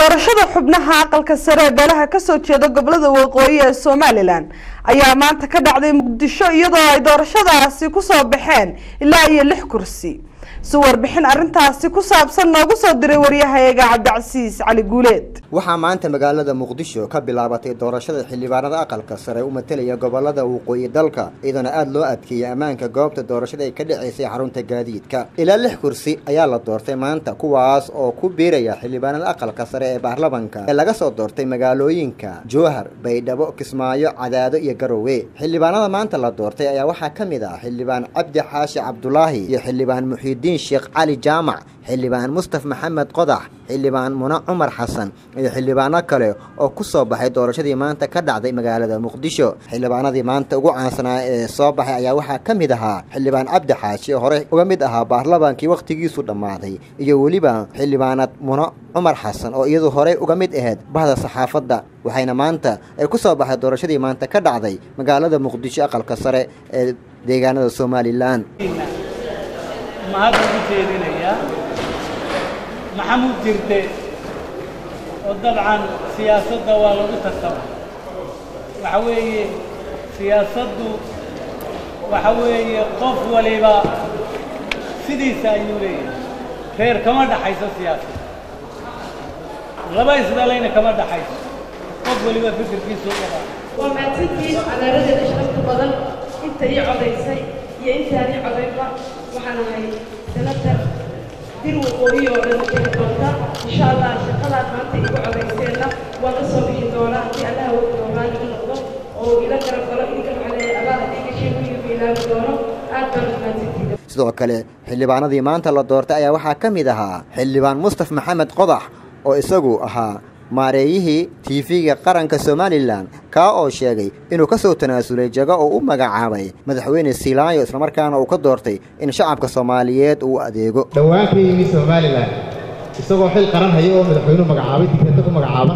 doorashada xubnaha aqalka sare ee beelaha kasoo jeeda gobolada waqooyi ee somalilan ayaa maanta ka dhacday muqdisho iyadoo ay doorashadaasi kusoo baxeen ilaa iyo lix kursi si warbixin arrintaasi ku saabsan noogu soo diray waryahayaga cabdicasiis cali guuleed waxaa maanta magaalada muqdisho ka bilaabatay doorashada xildhibaanada aqalka sare u matelaya gobolada waqooyi dalka iyadoona aada loo adkeeyey ammaanka goobta doorashada ay ka dhaceysay xarunta gaadiidka ilaa lix kursi ayaa la doortay maanta kuwaas oo ku biiraya xildhibaanada aqalka sare ee baarlamanka ee laga soo doortay magaalooyinka jowhar baydhabo kismaayo cadaado iyo garowe xildhibaanada maanta la doortay ayaa waxaa ka mid ah xildhibaan cabdi xaashi cabdulaahi iyo xildhibaan muxiidiin sheekh cali jaamac xildhibaan mustaf maxamed qodax xildhibaan muna cumar xasan iyo xildhibaano kale oo ku soo baxay doorashadii maanta ka dhacday magaalada muqdisho xildhibaanadii maanta ugu caansanaa ee soo baxay ayaa waxaa ka mid ahaa xildhibaan cabdi xaashi oo hore uga mid ahaa baarlamaankii wakhtigiisu dhammaaday iyo weliba xildhibaanad muna cumar xasan oo iyadu horey uga mid ahayd bahda saxaafadda waxayna maanta ay ku soo baxay doorashadii maanta ka dhacday magaalada muqdisho aqalka sare ee deegaanada somalilan mahad ugu jeedinayaa maxamuud jirde oo dabcan siyaasadda waa lagu tartama waxa weeye siyaasaddu waxa weeye qof waliba sidiisa ayuu leeyahay reer kama dhaxayso siyaasadda laba isdhalayna kama dhaxayso qof waliba fikirkiisu u qabaa waa mahadsantihiin cadaaladeeda sharafta badan inta ii codaysay iyo intaan ii codaynba waxaan ahay senatar dir waqooyi oo dhan keeni doonta insha allah shaqadaad maanta igu codayseenna waan ka soo bixi doonaa haddii allaha wadi doonaan igu noqdo oo ila garab galo idinka macnee abaal haddii gashay wiilba ilaabi doono aad baan u mahadsantihiin sidoo kale xildhibaanadii maanta la doortay ayaa waxaa ka mid ahaa xildhibaan mustaf maxamed qodax oo isagu ahaa maareeyihii tv-ga qaranka somalilan kaa oo sheegay inuu ka soo tanaasulay jago oo u magacaabay madaxweyne silaayo islamarkaana uu ka doortay in shacabka soomaaliyeed uu adeego dhowaan ka yimi somalilan isagoo xil qaran haya oo madaxweynuhu magacaabay digreeta ku magacaaban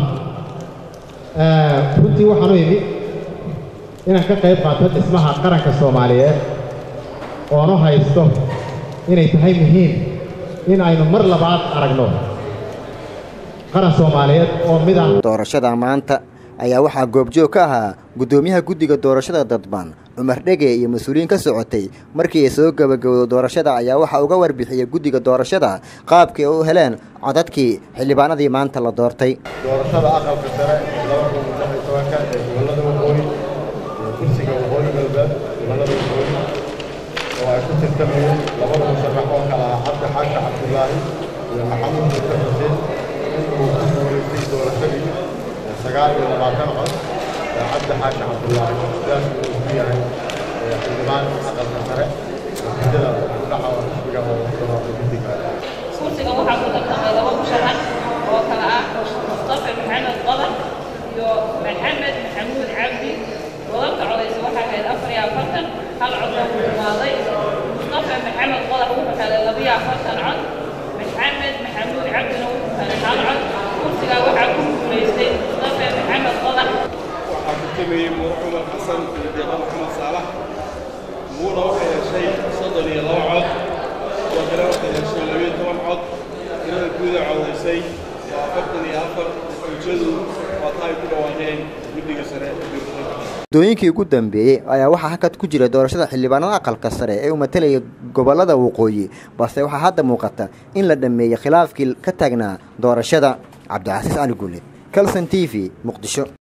runtii waxaanu imi inaan ka qayb qaato dhismaha qaranka soomaaliyeed oonu haysto inay tahay muhiim in aynu mar labaad aragno qaran soomaaliyeed oo mid ah doorashada maanta ayaa waxaa goobjoog ka ahaa guddoomiyaha guddiga doorashada dadban cumar dhege iyo mas-uuliyiin ka socotay markii ay soo gabagabowdo doorashada ayaa waxaa uga warbixiyey guddiga doorashada qaabkii u heleen codadkii xildhibaanadii maanta la doortay doorashada aqalka sare laba kun lix iyo tobanka ee gobollada waqooyi iyo kursiga waqooyi galbeed gobollada waqooyi oo ay ku tirtamayeen labada musharax oo kala ah cabdi xaashi cabdulaahi iyo maxamuud murtar xuseen inuu ku guulaystay doorashadii sagaal iyo labaatan cod ee cabdi xaashi cabdulaahi sidaas uu ku yahay xildhibaan aqalka sare natiijada dhaca xisbiga oo doorasho guddiga kursiga waxaa ku tartamay laba musharax oo kala ah mustafa maxamed qodar iyo maxamed maxamuud cabdi wadalka codaysa waxaa ahayd afar iyo afartan hal cod oo ku dhumaaday mustafa maxamed qodar wuxuu helay labiyo afartan cod maxamed maxamuud cabdina wuxuu helay hal cod kursigaa waxaa ku guulaystay mustafa maxamed qodar waxaa ku tameeyey muur cumar xasan iyo deeqa maxamed saalax muuna waxay heshay soddon iyo laba cod kuwa kale waxay heshay labiyo toban cod tirada guuda codaysay waa afartan iyo afar ujeedu waa ta ay ku dhawaaqeen guddiga sare muddooyinkii ugu dambeeyey ayaa waxaa hakad ku jira doorashada xildhibaanada aqalka sare ee u matelaya gobolada waqooyi balse waxaa hadda muuqata in la dhammeeyey khilaafkii ka taagnaa doorashada cabdicasiis cali guule calson t v muqdisho